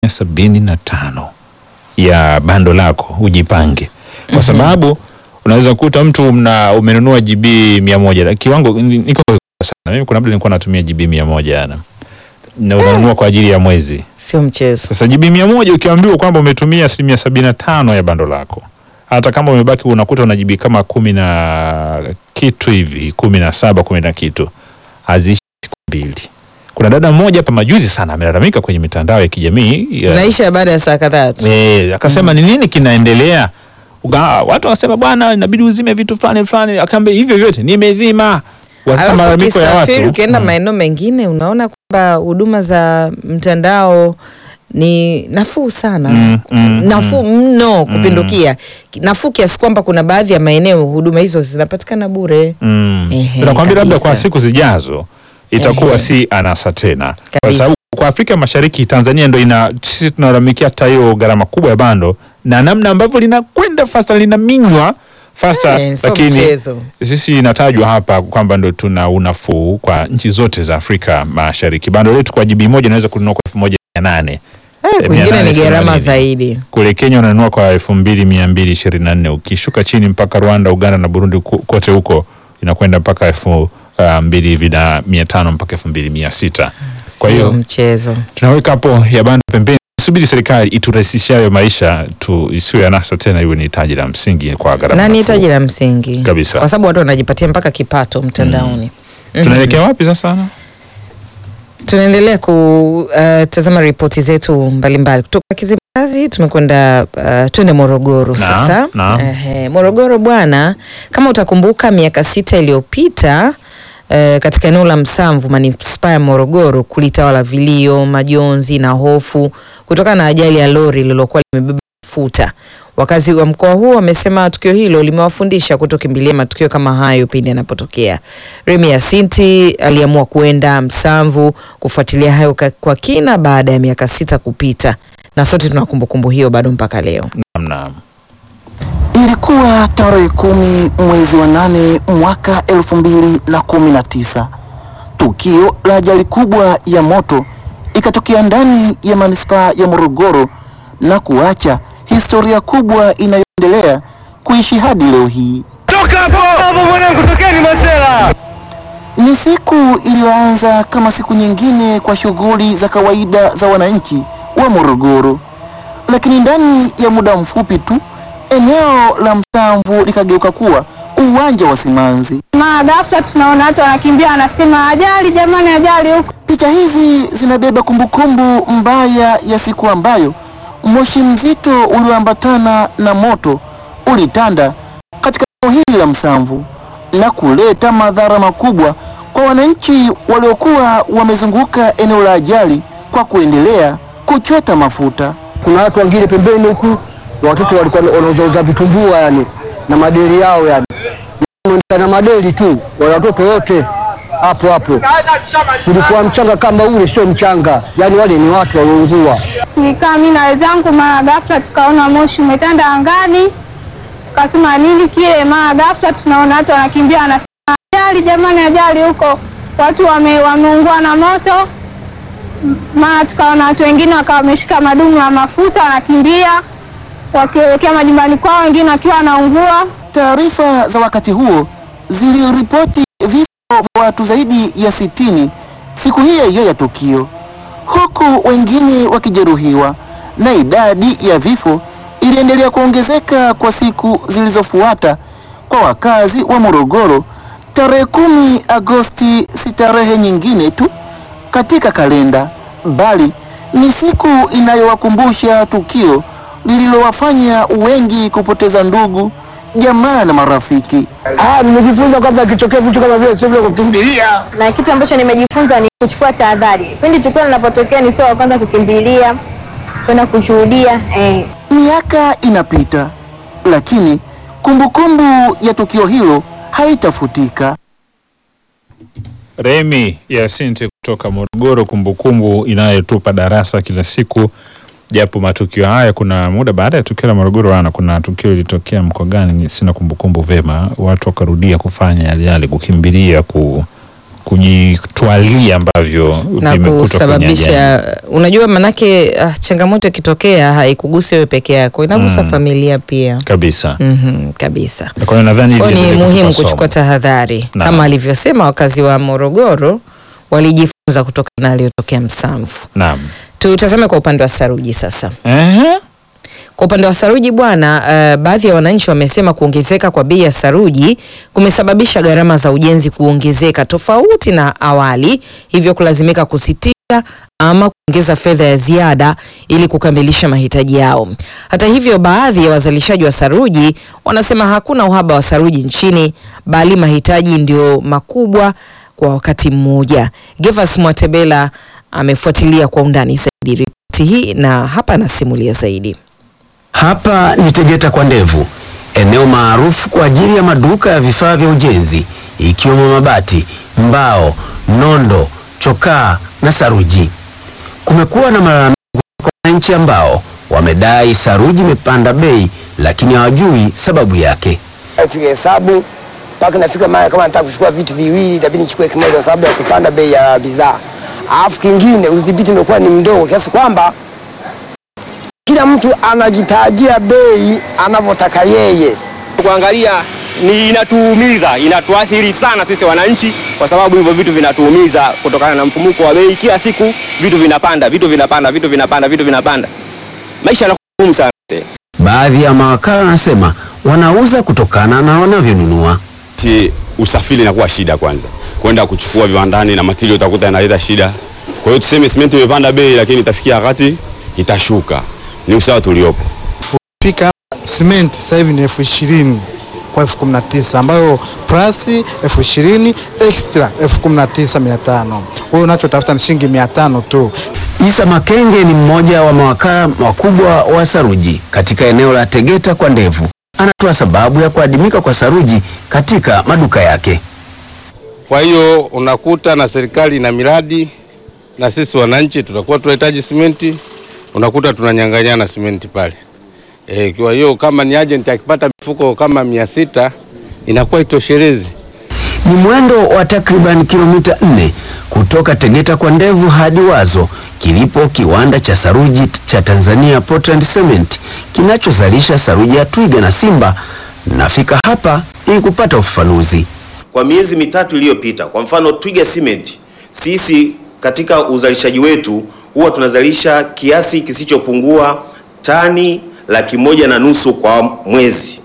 sabini na tano ya bando lako ujipange, kwa sababu unaweza kukuta mtu mna umenunua GB mia moja na kiwango ni- niko sana mimi, kuna muda nilikuwa natumia GB mia moja na na unanunua kwa ajili ya mwezi. Sio mchezo. Sasa GB mia moja ukiambiwa kwamba umetumia asilimia sabini na tano ya bando lako, hata kama umebaki unakuta una GB kama kumi na kitu hivi, kumi na saba kumi na kitu, haziishi siku mbili. Kuna dada mmoja hapa majuzi sana amelalamika kwenye mitandao ya kijamii ya- Zinaisha baada ya saa kadhaa tu. Eh, akasema ni nini kinaendelea? Uga, watu wakasema bwana, inabidi uzime vitu fulani fulani. Akaambia hivyo vyote nimezima. Wasema Alafu malalamiko ya ukisafiri watu. ukienda Mm. maeneo mengine unaona kwamba huduma za mtandao ni nafuu sana Mm, mm, nafuu mno kupindukia nafuu kiasi kwamba kuna baadhi ya maeneo huduma hizo zinapatikana bure Mm. Ehe, Nakwambia labda kabisa. kwa siku zijazo itakuwa Ehe. si anasa tena, kwa Kabisa. sababu kwa Afrika Mashariki Tanzania ndo ina sisi tunalalamikia hata hiyo gharama kubwa ya bando na namna ambavyo linakwenda fasta linaminywa fasta, Eh, sio lakini mchezo. sisi inatajwa hapa kwamba ndo tuna unafuu kwa nchi zote za Afrika Mashariki. Bando letu kwa jibi moja unaweza kununua kwa elfu moja mia nane Eh, mia kwingine nane ni gharama themanini. zaidi kule Kenya unanunua kwa elfu mbili mia mbili ishirini na nne ukishuka chini mpaka Rwanda, Uganda na Burundi ku- kote huko inakwenda mpaka elfu uh, mbili hivi na mia tano mpaka elfu mbili mia sita Kwa Sio hiyo mchezo tunaweka hapo ya bando pembeni, subiri serikali iturahisishie hayo maisha tu, isiwe anasa tena, iwe ni hitaji la msingi kwa gharama na ni nafuu. hitaji la msingi Kabisa. kwa sababu watu wanajipatia mpaka kipato mtandaoni Mhm. Tunaelekea wapi sasa? Tunaendelea kutazama ripoti zetu mbalimbali kutoka Kizimkazi. Tumekwenda uh, twende Morogoro Naam, sasa. naam. Ehe, Morogoro bwana, kama utakumbuka miaka sita iliyopita eh, katika eneo la Msamvu manispaa ya Morogoro kulitawala vilio, majonzi na hofu kutokana na ajali ya lori lililokuwa limebeba mafuta. Wakazi wa mkoa huo wamesema tukio hilo limewafundisha kutokimbilia matukio kama hayo pindi yanapotokea. Remi Yasinti aliamua kuenda Msamvu kufuatilia hayo ka- kwa kina baada ya miaka sita kupita, na sote tuna kumbukumbu hiyo bado mpaka leo. Naam, naam. Ilikuwa tarehe kumi mwezi wa nane mwaka elfu mbili na kumi na tisa. Tukio la ajali kubwa ya moto ikatokea ndani ya manispaa ya Morogoro na kuacha historia kubwa inayoendelea kuishi hadi leo hii. Toka hapo hapo mwanangu, tokeni Masela. Ni siku iliyoanza kama siku nyingine kwa shughuli za kawaida za wananchi wa Morogoro, lakini ndani ya muda mfupi tu eneo la Msamvu likageuka kuwa uwanja wa simanzi. Mara ghafla tunaona watu wanakimbia, wanasema ajali, jamani, ajali huko. Picha hizi zinabeba kumbukumbu mbaya ya siku ambayo moshi mzito ulioambatana na moto ulitanda katika eneo hili la Msamvu na kuleta madhara makubwa kwa wananchi waliokuwa wamezunguka eneo la ajali kwa kuendelea kuchota mafuta. kuna watu wengine pembeni huku watoto walikuwa wanauzauza vitumbua yani na madeli yao yani na madeli tu wale watoto wote hapo hapo kulikuwa mchanga kama ule sio mchanga yani wale ni watu walioungua Nikaa mimi na wenzangu, mara ghafla tukaona moshi umetanda angani, tukasema nini kile. Mara ghafla tunaona watu wanakimbia, wanasema ajali, jamani, ajali huko, watu wame, wameungua na moto. M- Mara tukaona watu wengine wakawa wameshika madumu ya mafuta, wanakimbia wakielekea majumbani kwao, wengine wakiwa wanaungua. Taarifa za wakati huo ziliripoti vifo vya watu zaidi ya sitini siku hiyo hiyo ya tukio, huku wengine wakijeruhiwa, na idadi ya vifo iliendelea kuongezeka kwa siku zilizofuata kwa wakazi wa Morogoro. Tarehe kumi Agosti si tarehe nyingine tu katika kalenda, bali ni siku inayowakumbusha tukio lililowafanya wengi kupoteza ndugu, jamaa na marafiki. ah nimejifunza kwamba ikitokea vitu kama vile sio vile kukimbilia na kitu ambacho nimejifunza ni kuchukua tahadhari pindi tukio linapotokea, ni sio wa kwanza kukimbilia kwenda kushuhudia eh. Miaka inapita, lakini kumbukumbu ya tukio hilo haitafutika. Remi Yasinti kutoka Morogoro, kumbukumbu inayotupa darasa kila siku, japo matukio haya, kuna muda baada ya tukio la Morogoro ana kuna tukio lilitokea mkoa gani, ni- sina kumbukumbu vema, watu wakarudia kufanya yale yale, kukimbilia ku, kujitwalia ambavyo na vimekutwa kwenye ajali. kusababisha unajua manake ah, changamoto ikitokea haikugusi wewe peke yako inagusa Mm. familia pia kabisa. mm kabisa Kwa hiyo nadhani kwa hili hiyo ni linaweza muhimu kutupa kuchukua somo. tahadhari Naam. kama alivyosema wakazi wa morogoro walijifunza kutokana na aliyotokea msamvu Naam. tutazame kwa upande wa saruji sasa Ehe. Kwa upande wa saruji bwana, uh, baadhi ya wananchi wamesema kuongezeka kwa bei ya saruji kumesababisha gharama za ujenzi kuongezeka tofauti na awali, hivyo kulazimika kusitisha ama kuongeza fedha ya ziada ili kukamilisha mahitaji yao. Hata hivyo, baadhi ya wazalishaji wa saruji wanasema hakuna uhaba wa saruji nchini, bali mahitaji ndio makubwa kwa wakati mmoja. Gervas Mwatebela amefuatilia kwa undani zaidi ripoti hii na hapa anasimulia zaidi. Hapa ni Tegeta kwa Ndevu, eneo maarufu kwa ajili ya maduka ya vifaa vya ujenzi ikiwemo mabati, mbao, nondo, chokaa na saruji. Kumekuwa na malalamiko kwa wananchi ambao wamedai saruji imepanda bei, lakini hawajui sababu yake. piga hesabu mpaka nafika mara kama nataka kuchukua vitu viwili itabidi nichukue kimoja kwa sababu ya kupanda bei ya bidhaa. Alafu kingine udhibiti umekuwa ni mdogo kiasi kwamba kila mtu anajitajia bei anavyotaka yeye. Kuangalia ni inatuumiza, inatuathiri sana sisi wananchi, kwa sababu hivyo vitu vinatuumiza kutokana na mfumuko wa bei. Kila siku vitu vinapanda, vitu vinapanda, vitu vinapanda, vitu vinapanda, maisha yanakuwa ngumu sana. Baadhi ya mawakala wanasema wanauza kutokana na wanavyonunua. Ti usafiri inakuwa shida kwanza, kwenda kuchukua viwandani na material utakuta inaleta shida. Kwa hiyo tuseme simenti imepanda bei, lakini itafikia wakati itashuka. Ni usawa tuliopo. pika simenti sasa hivi ni elfu ishirini kwa elfu kumi na tisa ambayo plus elfu ishirini extra elfu kumi na tisa mia tano wewe unachotafuta ni shilingi mia tano tu. Isa Makenge ni mmoja wa mawakala wakubwa wa saruji katika eneo la Tegeta kwa Ndevu. Anatoa sababu ya kuadimika kwa saruji katika maduka yake. Kwa hiyo unakuta na serikali ina miradi na sisi wananchi tutakuwa tunahitaji simenti, unakuta tunanyang'anyana simenti pale. E, kwa hiyo kama ni agent akipata mifuko kama mia sita inakuwa itoshelezi. Ni mwendo wa takriban kilomita nne kutoka Tegeta kwa Ndevu hadi Wazo kilipo kiwanda cha saruji cha Tanzania Portland Cement kinachozalisha saruji ya Twiga na Simba. Nafika hapa ili kupata ufafanuzi. Kwa miezi mitatu iliyopita, kwa mfano Twiga Cement, sisi katika uzalishaji wetu huwa tunazalisha kiasi kisichopungua tani laki moja na nusu kwa mwezi,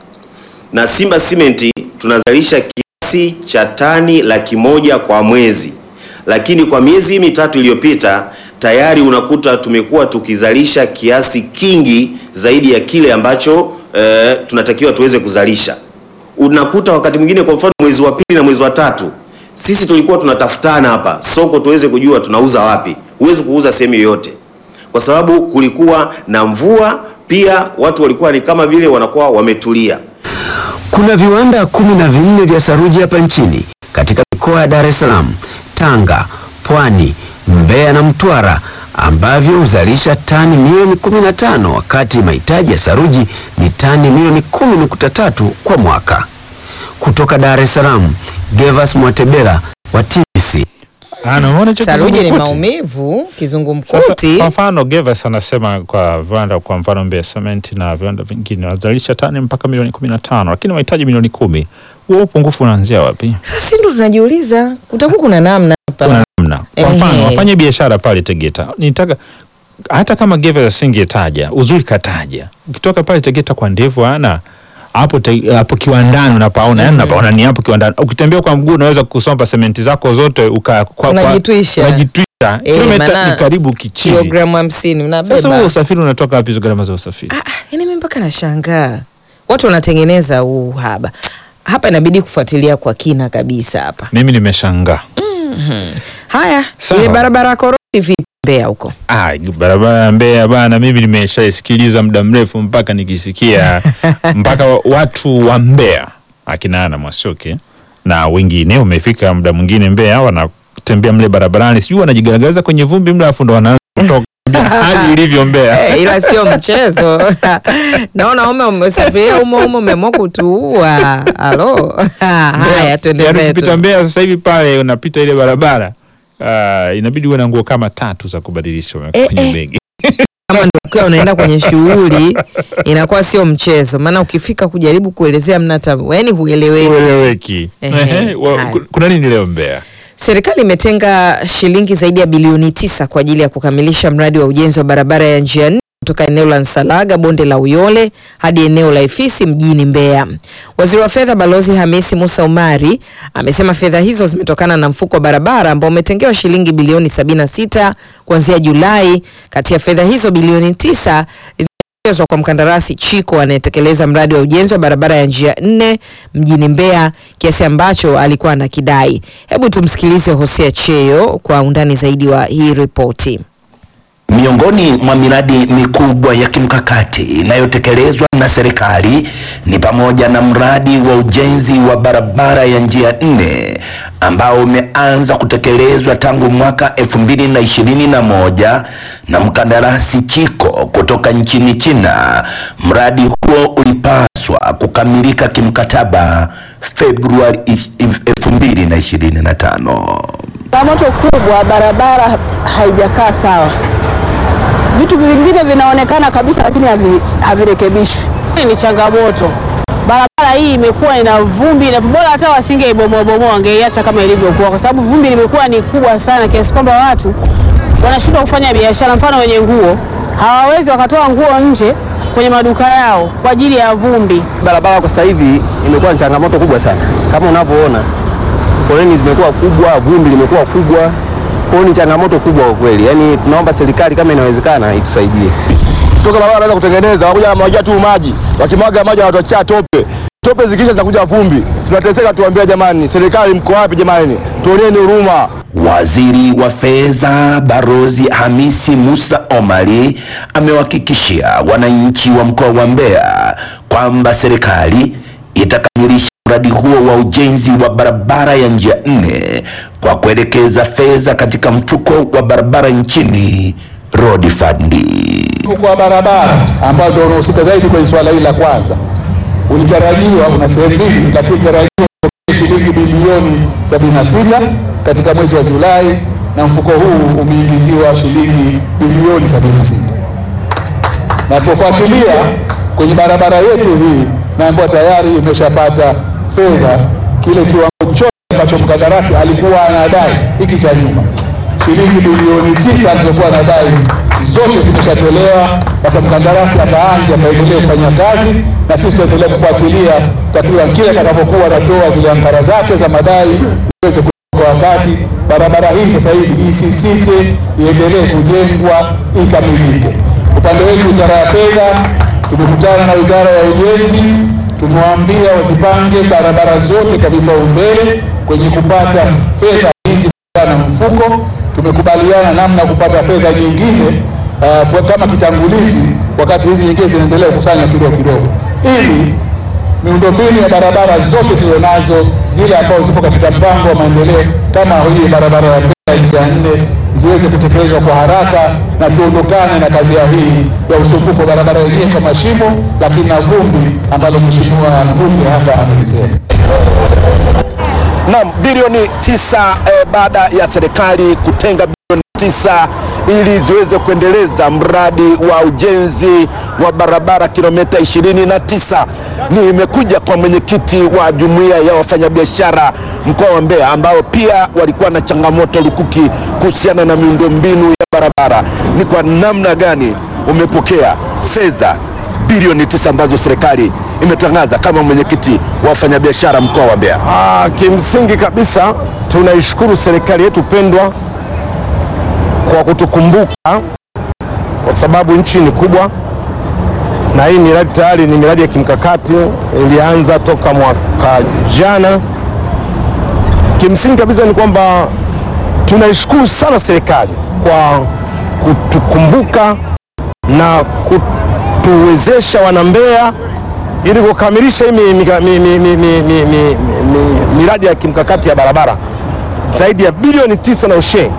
na Simba Cement tunazalisha kiasi cha tani laki moja kwa mwezi, lakini kwa miezi hii mitatu iliyopita tayari unakuta tumekuwa tukizalisha kiasi kingi zaidi ya kile ambacho eh, tunatakiwa tuweze kuzalisha unakuta wakati mwingine kwa mfano mwezi wa pili na mwezi wa tatu sisi tulikuwa tunatafutana hapa soko tuweze kujua tunauza wapi. Huwezi kuuza sehemu yoyote kwa sababu kulikuwa na mvua, pia watu walikuwa ni kama vile wanakuwa wametulia. Kuna viwanda kumi na vinne vya saruji hapa nchini katika mikoa ya Dar es Salaam, Tanga, Pwani, Mbeya na Mtwara ambavyo huzalisha tani milioni 15 wakati mahitaji ya saruji ni tani milioni 10.3 kwa mwaka. Kutoka Dar es Salaam, Gervas Mwatebela wa TBC. Anaona hicho Saruji ni kizungumkuti? maumivu, Sasa, kizungumkuti. kwa mfano Gervas anasema kwa viwanda kwa mfano Mbeya Cement na viwanda vingine wanazalisha tani mpaka milioni kumi na tano lakini wanahitaji milioni kumi. Huo upungufu unaanzia wapi? Sasa ndo tunajiuliza, kutakuwa kuna namna hapa. Kuna namna. Kwa mfano Ehe. wafanye biashara pale Tegeta, nitaka hata kama Gervas asingetaja uzuri, kataja ukitoka pale Tegeta kwa ndevu ana hapo te- hapo kiwandani unapaona, yani unapaona ni hapo kiwandani. Ukitembea kwa mguu unaweza kusomba sementi zako zote uka kwa, kwa, Unajitwisha. unajitwisha Eh, kilomita maana ni karibu kichizi. Kilogramu hamsini Sasa unabeba. huo usafiri unatoka wapi? Hizo gharama za usafiri Yaani mimi mpaka nashangaa watu wanatengeneza huu uhaba hapa, inabidi kufuatilia kwa kina kabisa hapa. mimi nimeshangaa. Mhm. Haya, Sawa. ile barabara ya Koroti vipi Mbeya huko? Ah, barabara ya Mbeya bana, mimi nimeshaisikiliza muda mrefu mpaka nikisikia mpaka wa- watu wa Mbeya akina Ana Mwasioke na wengine wamefika muda mwingine Mbeya wanatembea mle barabarani, sijui wanajigaragaza kwenye vumbi mle, afu ndo wanaanza kutoka hali ilivyo Mbeya. Eh, ila sio mchezo. Naona ume umesafiria umo umo umeamua kutuua. Halo. Haya twende Yaani zetu. ukipita Mbeya sasa hivi pale unapita ile barabara uh, inabidi uwe na nguo kama tatu za kubadilisha Eh, kwenye eh. begi. kama ndio ukiwa unaenda kwenye shughuli inakuwa sio mchezo, maana ukifika kujaribu kuelezea mna hata yani hueleweki. Ueleweki. Ehe, Ehe, wa- haya. ku- Kuna nini leo Mbeya? Serikali imetenga shilingi zaidi ya bilioni tisa kwa ajili ya kukamilisha mradi wa ujenzi wa barabara ya njia nne kutoka eneo la Nsalaga bonde la Uyole hadi eneo la Ifisi mjini Mbeya. Waziri wa Fedha Balozi Hamisi Musa Umari amesema fedha hizo zimetokana na mfuko wa barabara ambao umetengewa shilingi bilioni 76 kuanzia Julai. Kati ya fedha hizo bilioni tisa zimeelekezwa kwa mkandarasi Chiko anayetekeleza mradi wa ujenzi wa barabara ya njia nne mjini Mbeya, kiasi ambacho alikuwa anakidai. Hebu tumsikilize Hosea Cheyo kwa undani zaidi wa hii ripoti. Miongoni mwa miradi mikubwa ya kimkakati inayotekelezwa na serikali ni pamoja na mradi wa ujenzi wa barabara ya njia nne ambao umeanza kutekelezwa tangu mwaka elfu mbili na ishirini na moja na mkandarasi Chiko kutoka nchini China. Mradi huo ulipaswa kukamilika kimkataba Februari elfu mbili na ishirini na tano. Changamoto kubwa, barabara haijakaa sawa. Vitu vingine vinaonekana kabisa, lakini havi- havirekebishwi. Ni changamoto. Barabara hii imekuwa ina vumbi, na bora hata wasingeibomoa bomoa, wangeiacha kama ilivyokuwa, kwa sababu vumbi limekuwa ni kubwa sana kiasi kwamba watu wanashindwa kufanya biashara. Mfano, wenye nguo hawawezi wakatoa nguo nje kwenye maduka yao kwa ajili ya vumbi. Barabara kwa sasa hivi imekuwa ni changamoto kubwa sana, kama unavyoona foleni zimekuwa kubwa, vumbi limekuwa kubwa, kwa hiyo ni changamoto kubwa kwa kweli. Yaani tunaomba serikali kama inawezekana itusaidie. toka barabara wanaweza kutengeneza, wakuja wanamwagia tu maji, wakimwaga maji wanatuachia tope, tope zikisha zinakuja vumbi, tunateseka. Tuambia jamani, serikali mko wapi jamani? Tuoneni huruma. Waziri wa Fedha Barozi Hamisi Musa Omari amewahakikishia wananchi wa mkoa wa Mbeya kwamba serikali itakamilisha mradi huo wa ujenzi wa barabara ya njia nne kwa kuelekeza fedha katika mfuko wa barabara nchini Road Fund. Mfuko wa barabara ambao ndio unahusika zaidi kwenye swala hili la kwanza ulitarajiwa, una sehemu mbili, lakini tarajiwa shilingi bilioni 76 katika mwezi wa Julai, na mfuko huu umeingiziwa shilingi bilioni 76 na kufuatilia kwenye barabara yetu hii, naambiwa tayari imeshapata fedha kile kiwango chote ambacho mkandarasi alikuwa anadai hiki cha nyuma shilingi bilioni tisa alizokuwa anadai zote zimeshatolewa. Sasa mkandarasi ataanza ataendelea kufanya kazi, na sisi tutaendelea kufuatilia takriban kile atakapokuwa anatoa zile ankara zake za madai iweze kwa wakati. Barabara hii sasa hivi isisite, iendelee kujengwa ikamilike. Upande wetu Wizara ya Fedha tumekutana na Wizara ya Ujenzi, tumewaambia wasipange barabara zote kwa vipaumbele kwenye kupata fedha hizi na mfuko. Tumekubaliana namna ya kupata fedha nyingine uh, kwa kama kitangulizi, wakati hizi nyingine zinaendelea kukusanywa kidogo kidogo, ili miundombinu ya barabara zote tulizonazo zile ambazo zipo katika mpango wa maendeleo kama hii barabara ya Mbeya njia nne ziweze kutekelezwa kwa haraka na tuondokane na kadhia hii ya usumbufu wa barabara yenyewe kwa mashimo, lakini na vumbi ambalo Mheshimiwa mbunge hapa amelisema. Naam, bilioni tisa eh, baada ya serikali kutenga bilioni tisa ili ziweze kuendeleza mradi wa ujenzi wa barabara kilomita 29. Nimekuja kwa mwenyekiti wa jumuiya ya wafanyabiashara mkoa wa Mbeya ambao pia walikuwa na changamoto lukuki kuhusiana na miundombinu ya barabara. Ni kwa namna gani umepokea fedha bilioni tisa ambazo serikali imetangaza kama mwenyekiti wa wafanyabiashara mkoa wa Mbeya? Ah, kimsingi kabisa tunaishukuru serikali yetu pendwa kwa kutukumbuka, kwa sababu nchi ni kubwa na hii miradi tayari ni miradi ya kimkakati, ilianza toka mwaka jana. Kimsingi kabisa ni kwamba tunaishukuru sana serikali kwa kutukumbuka na kutuwezesha wanambeya ili kukamilisha hii mi- mika- mi- mi- mi- mi- mi- mi- mi- miradi ya kimkakati ya barabara zaidi ya bilioni tisa na ushe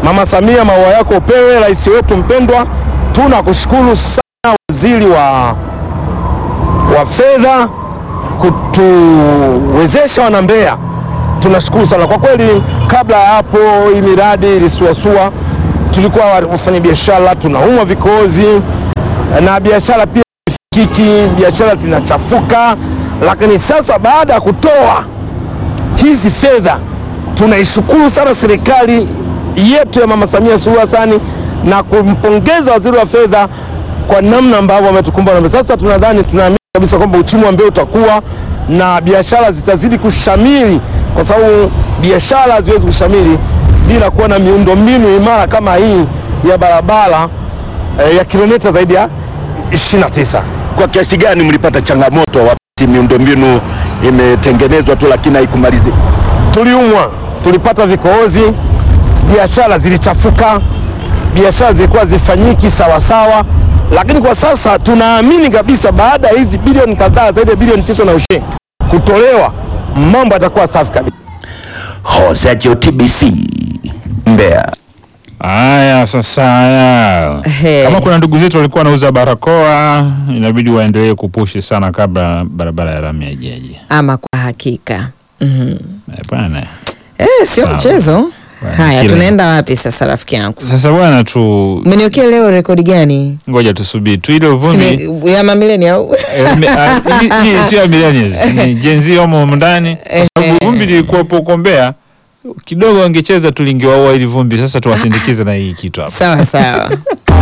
Mama Samia, maua yako upewe, rais wetu mpendwa. Tunakushukuru sana waziri wa, wa fedha kutuwezesha wana Mbeya, tunashukuru sana kwa kweli. Kabla ya hapo hii miradi ilisuasua, tulikuwa wafanyabiashara tunaumwa vikozi na biashara pia fikiki, biashara zinachafuka, lakini sasa baada ya kutoa hizi fedha tunaishukuru sana serikali yetu ya Mama Samia Suluhu Hassan na kumpongeza waziri wa fedha kwa namna ambavyo ametukumba na sasa tunadhani tunaamini kabisa kwamba uchumi wa Mbeya utakuwa na biashara zitazidi kushamiri, kwa sababu biashara haziwezi kushamiri bila kuwa na miundombinu imara kama hii ya barabara eh, ya kilomita zaidi ya 29. Kwa kiasi gani mlipata changamoto wakati miundombinu imetengenezwa tu lakini haikumalizika? Tuliumwa, tulipata vikohozi, biashara zilichafuka, biashara zilikuwa zifanyiki sawasawa, lakini kwa sasa tunaamini kabisa baada ya hizi bilioni kadhaa zaidi ya bilioni tisa na ushe kutolewa, mambo yatakuwa safi kabisa. Hosejo TBC Mbeya. Haya sasa, haya kama kuna ndugu zetu walikuwa wanauza barakoa, inabidi waendelee kupushi sana kabla barabara ya lami haijaje. Ama kwa hakika Mhm. Bwana Eh, sio Sawa. mchezo. Haya, kila- tunaenda wapi sasa rafiki yangu? sasa bwana, tu Umeniokea leo rekodi gani? ngoja tusubiri tu ile uvumbi Sini- ya mamileni au? Eh, me- ah, hii- hii sio ya millennials, ni Gen Z wamo humu ndani, kwa sababu vumbi lilikuwepo huko Mbeya kidogo, wangecheza tulingewaua ili vumbi. Sasa tuwasindikize na hii kitu hapa. Sawa sawa.